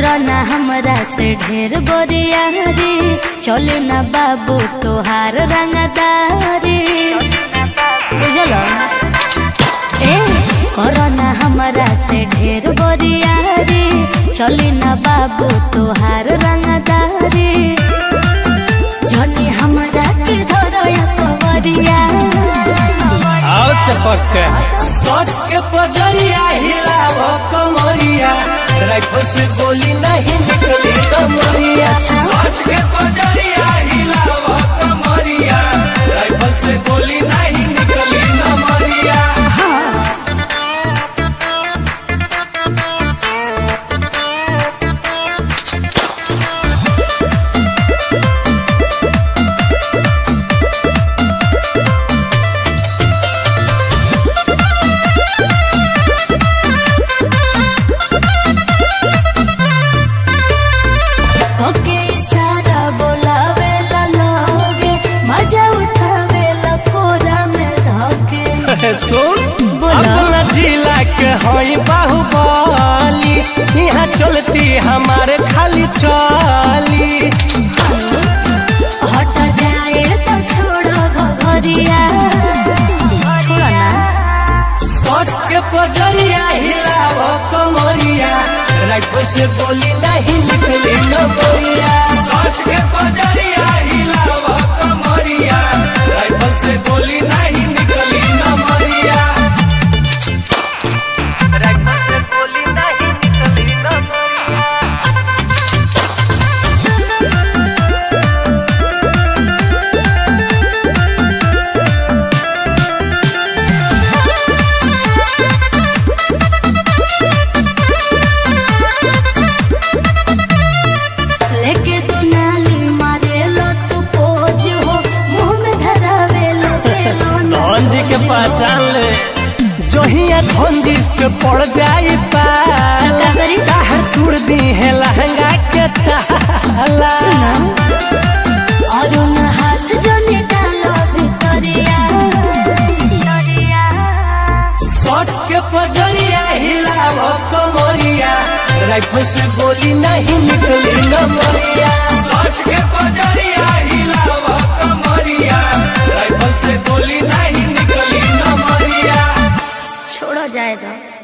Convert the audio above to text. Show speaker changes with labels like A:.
A: करना हमरा से ढेर बोरिया रे चले ना बाबू तोहार रंगदारी बुझल ए करना हमरा से ढेर बोरिया रे चले ना बाबू तोहार रंगदारी जनी हमरा के धरया कवरिया
B: आओ चपक के
C: सट के पजरिया हिलाव कमरिया राइफल से गोली नहीं निकली कमरिया सट के पजरिया हिलाव कमरिया राइफल से गोली नहीं निकली कमरिया
A: ओके इशारा बोलावे ला लोगे मजा उठावे ला कोरा में धोके
C: सुन
A: बोला।
C: अपना जिला के हई बाहुबली यहाँ चलती हमारे खाली चली
A: हट जाए तो छोड़ो घरिया छोड़ो ना
C: सट के पजरिया हिलाव कमरिया राइफल से गोली नहीं निकली नमरिया सट के पजरिया हिलाव कमरिया राइफल से गोली नहीं निकली नमरिया राइफल से गोली नहीं निकली नमरिया
A: लेके तू नाली मारे लो तू पोज हो मुंह में धरावे लो तेलो
C: धन जी के पहचान ले जोहिया धनजी से पड़ जाई पाला
A: का करी?
C: काहे तुड़ दी है लहंगा के ताला
A: सुना और उन हाथ जो निकालो भितरिया भितरिया
C: सट के पजरिया हिलाव कमरिया राइफल से गोली नहीं निकली नमरिया सट के पजरिया हिलाव कमरिया राइफल से गोली नहीं निकली नमरिया
A: छोड़ो जाए दो